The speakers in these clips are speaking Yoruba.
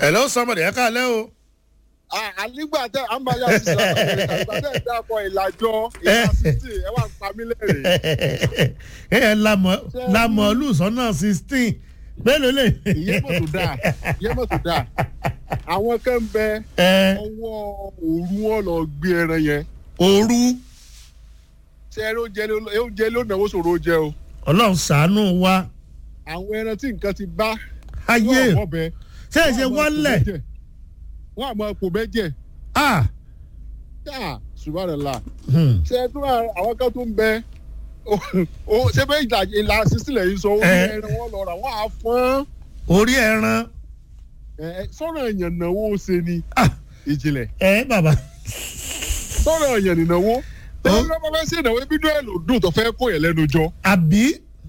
hello somebody ẹ káalẹ́ o. ànígbà tẹ àmàlà sísè àgbà tẹ dákọ ìlàjọ ìlàsítì ẹ wà ń pa mí lẹ́rìn. ẹ ẹ lamọ lamọ olùsọ́nà sixteen mélòó lè. ìyẹn mọ̀ tó dáa ìyẹn mọ̀ tó dáa àwọn kan ń bẹ ẹ ọwọ́ òru wọn lọ gbé ẹran yẹn òru ṣe ẹran oúnjẹ ló oúnjẹ ló náwó sòrò oúnjẹ o ọlọ́run ṣàánú wa àwọn ẹran tí nǹkan ti bá ayé wọn àmọ́ bẹ ṣé ẹ ṣe wọlé wọn àmọ́ ipò bẹ́jẹ̀ ah yá subhanallah hmm. ṣe ẹ tún àwọn kan tó ń bẹ o ṣe bẹ́ẹ̀ ìlà ìlà sísílẹ̀ yìí sọ orí Eh. ẹran wọn lọ rà wọn á fọ́n orí ẹran ẹ sọ̀rọ̀ èèyàn náwó ṣe ni ah ìjìnlẹ̀ ẹ bàbá sọ̀rọ̀ èèyàn nìnáwó Ó. tẹ́lẹ̀ lọ́pọ̀ fẹ́ sí ìnáwó ibi dúró ẹ̀ ló dùn tó fẹ́ kó yẹn lẹ́nu jọ àbí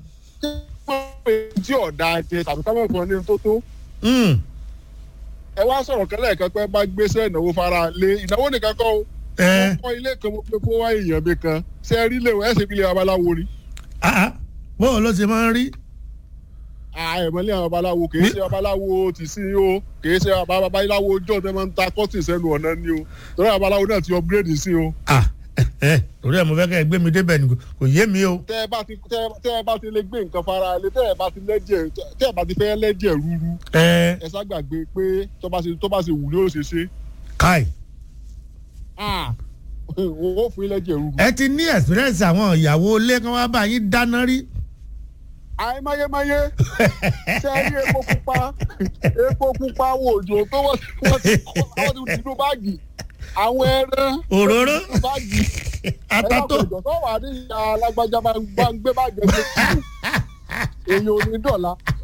tí ọ̀dà jẹ tàbí kámẹ́ fún ọ ní tó tó hmm. ẹ wá sọ̀rọ̀ kẹ́lẹ́ kan pé bá gbéṣẹ́ ìnáwó fara lé ìnáwó nìkan kọ́ o ẹ wọ́n kọ́ ilé kan mo pé kó wá èèyàn mi kan ṣe rí lè wọ́n ẹ̀ ṣe bí ilé babaláwo ni ah ah bóun ló ṣe máa ń rí àìmọ̀lé àwọn babaláwo kì í ṣe babaláwo ti sí o kì í ṣe babaláwo ọjọ́ tẹ́ máa ń ta kọ́tì sẹ́nu ọ̀nà ni o torí babaláwo náà ti upgrade sí o. ah ẹ torí ẹ mo fẹ́ kẹ́ ẹ gbé mi débẹ̀ ni kò- kò yé mi o tẹ́ ẹ bá ti tẹ́ ẹ- tẹ́ ẹ bá ti lè gbé nǹkan fara lé tẹ́ ẹ bá ti lẹ́jẹ̀ tẹ́ ẹ bá ti fẹ́ lẹ́jẹ̀ rúru ẹ ẹ ṣàgbàgbé pé tó bá ṣe tó bá ṣe wù ní ó ṣe ṣe káì owó fún ilẹ̀jẹ̀ rúru. ẹ ti ní experience àwọn ìyàwó ilé kan wá bá yín dáná rí àìmáyémáyé ṣe é rí epo pupa epo pupa wo òjò tó wọ́n ti wọ́n ti kọ́ wọ́n ti dùnú báàgì àwọn ẹran òróró báàgì atato ẹ̀rọ tó wà ní ìyá alágbájá máa ń gbá ń gbé báàgì ẹgbẹ́ kúrò èèyàn ò ní dọ̀la